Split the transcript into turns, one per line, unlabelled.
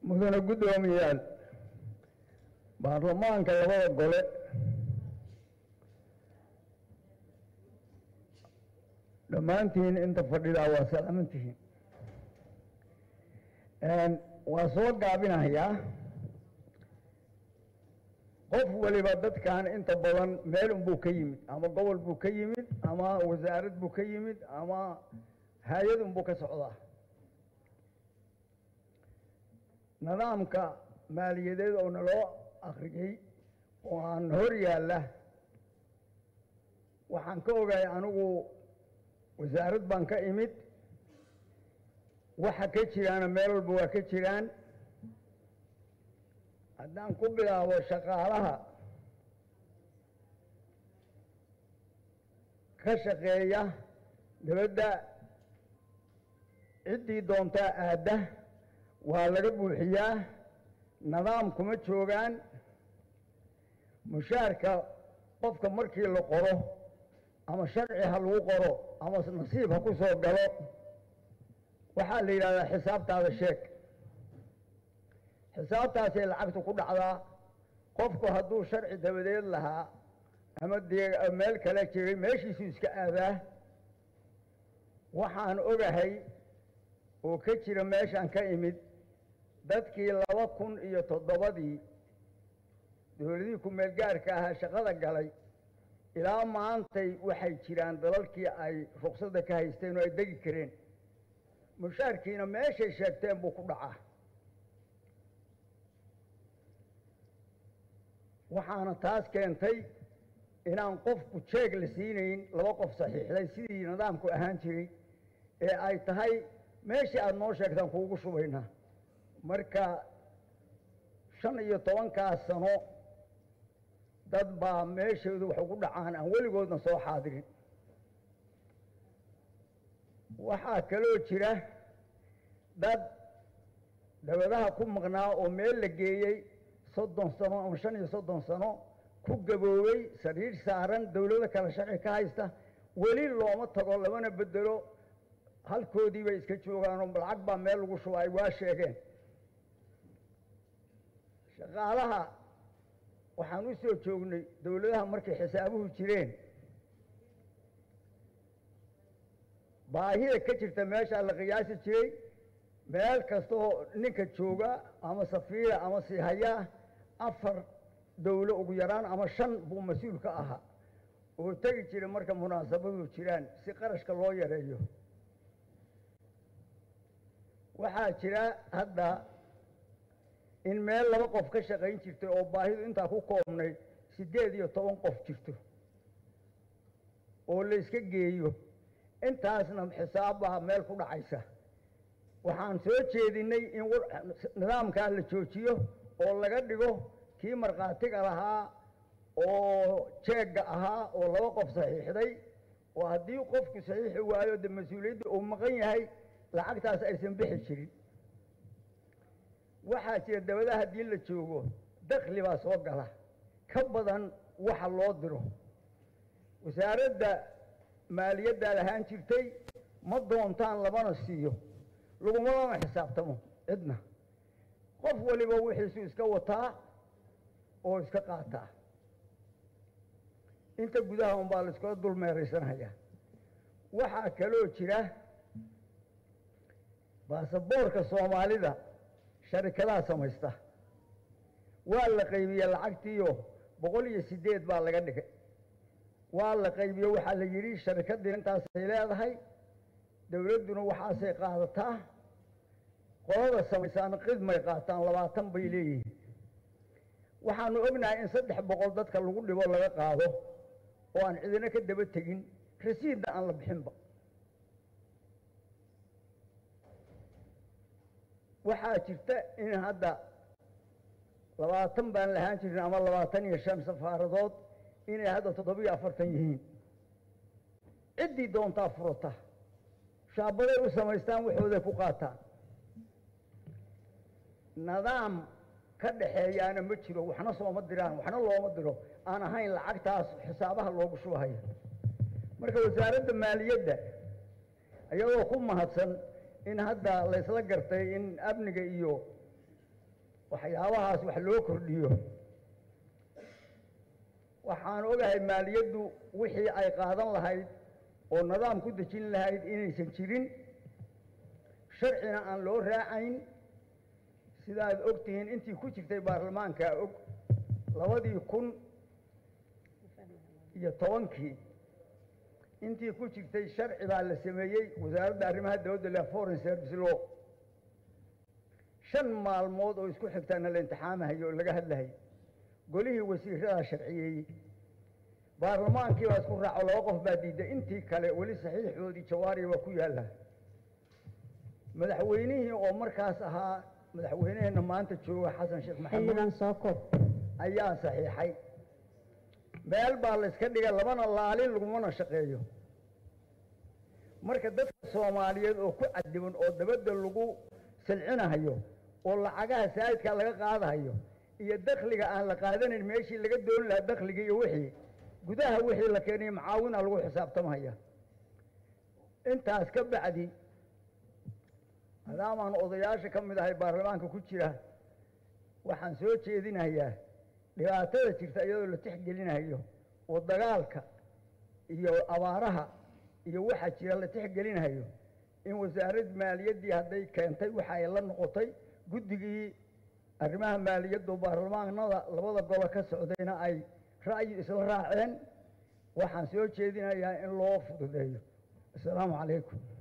mudane guddoomiyaal baarlamaanka labada gole dhammaantiin inta fadhidaa waa salaamantihiin waa soo gaabinayaa qof waliba dadkan inta badan meel unbuu ka yimid ama gobol buu ka yimid ama wasaarad buu ka yimid ama hay-ad unbuu ka socdaa nidaamka maaliyadeed oo naloo akriyey oo aan hor yaalla waxaan ka ogahay anigu wasaarad baan ka imid waxa ka jiraana meel walba waa ka jiraan haddaan ku bilaabo shaqaalaha ka shaqeeya dabadda ciddii doontaa aadda waa laga buuxiyaa nidaam kuma joogaan mushaarka qofka markii la qoro ama sharci ha lagu qoro ama nasiib ha ku soo galo waxaa la yidhahdaa xisaabtaada sheeg xisaabtaasay lacagtu ku dhacdaa qofku hadduu sharci dabadeed lahaa ama dee meel kale jiray meeshiisuu iska aadaa waxaan ogahay oo ka jira meeshaan ka imid dadkii laba kun iyo toddobadii dowladihii ku-meel gaarka ahaa shaqada galay ilaa maantay waxay jiraan dalalkii ay ruqsadda ka haysteen oo ay degi kareen mushaarkiina meeshay sheegteen buu ku dhacaa waxaana taas keentay inaan qofku jeeg la siinayn laba qof saxiixday sidii nidaamku ahaan jiray ee ay tahay meeshii aada noo sheegtaan kuugu shubaynaa marka shan iyo tobankaas sano dad baa meeshoodu wax ugu dhacaan aan weligoodna soo xaadirin waxaa kaloo jira dad dabadaha ku maqnaa oo meel la geeyey soddon sano ama shan iyo soddon sano ku gaboobay sariir saaran dawlado kale sharci ka haysta weli looma tago lamana bedelo halkoodii bay iska joogaanoo lacag baa meel lagu shuba ay waa sheegeen shaqaalaha waxaan u soo joognay dawladaha markay xisaabuhu jireen baahida ka jirta meeshaa la qiyaasi jiray meel kastaoo ninka jooga ama safiira ama siihayaa afar dawlo ugu yaraan ama shan buu mas-uul ka ahaa oo tegi jira marka munaasabadu jiraan si qarashka loo yareeyo waxaa jira hadda in meel laba qof ka shaqayn jirtay oo baahidu intaa ku koobnayd siddeed iyo toban qof jirto oo la iska geeyo intaasna xisaabbaa meel ku dhacaysa waxaan soo jeedinay in nidaamkaa la joojiyo oo laga dhigo kii markhaatiga lahaa oo jeegga ahaa oo laba qof saxiixday oo haddii qofku saxiixi waayo de mas-uuliyadda uu maqan yahay lacagtaas aysan bixi jirin waxaa jira dabadaha haddii la joogo dakli baa soo gala ka badan waxa loo diro wasaaradda maaliyaddaa lahaan jirtay ma doontaan lamana siiyo lagumalama xisaabtamo cidna qof waliba wixiisu iska wataa oo iska qaataa inta gudaha unbaa la iskula dul meeraysanhayaa waxaa kaloo jira baasaboorka soomaalida sharikadaha samaysta waa la qaybiye lacagtiiyo boqol iyo siddeed baa laga dhigay waa la qaybiye waxaa la yidhi sharikaddii intaasay leedahay dawladduna waxaasay qaadataa qolada samaysaana qidmay qaataan labaatan bay leeyihiin waxaanu ognahay in saddex boqol dadka lagu dhibo laga qaado oo aan cidina ka daba tegin rasiidna aan la bixinba waxaa jirta in hadda labaatan baan lahaan jirin ama labaatan iyo shan safaaradood inay hadda toddobiyo afartan yihiin ciddii doontaa furata shaabaday u samaystaan waxooday ku qaataan nidaam ka dhaxeeyaana ma jiro waxna sooma diraan waxna looma diro aan ahayn lacagtaas xisaabaha loogu shubahaya marka wasaaradda maaliyadda iyadoo ku mahadsan in hadda laysla gartay in amniga iyo waxyaabahaas wax loo kordhiyo waxaan ogahay maaliyaddu wixii ay qaadan lahayd oo nidaam ku dejin lahayd inaysan jirin sharcina aan loo raacayn sidaad og tihiin intii ku jirtay baarlamaankaa og labadii kun iyo tobankii intii ku jirtay sharci baa la sameeyey wasaaradda arrimaha dawladda le foreign service law shan maalmood oo isku xigtaana la imtixaamahayo oo laga hadlahay golihii wasiiradaa sharciyeeyey baarlamaankii baa isku raaco laba qof baa diiday intii kale weli saxiixoodii jawaariya baa ku yaalla madaxweynihii oo markaas ahaa madaxweyneheenna maanta jooga xasan sheekh maxamuud
xildhibaan soo koob
ayaa saxiixay meel baa la iska dhigay labana laalin lagumana shaqeeyo marka dadka soomaaliyeed oo ku cadiban oo dabadda lagu silcinahayo oo lacagaha saa'idkaa laga qaadahayo iyo dakhliga aan la qaadanayn meeshii laga dooni lahaa dakhliga iyo wixii gudaha wixii la keenay macaawina lagu xisaabtamaya intaas ka bacdi maadaamaan odayaasha ka mid ahay baarlamaanka ku jira waxaan soo jeedinayaa dhibaatada jirta iyadoo la tixgelinayo oo dagaalka iyo abaaraha iyo waxa jira la tixgelinayo in wasaarad maaliyaddii hadday keentay waxa ay la noqotay guddigii arrimaha maaliyaddu baarlamaanada labada golo ka socdayna ay ra'yi isla raaceen waxaan soo jeedinayaa in loo fududeeyo assalaamu calaykum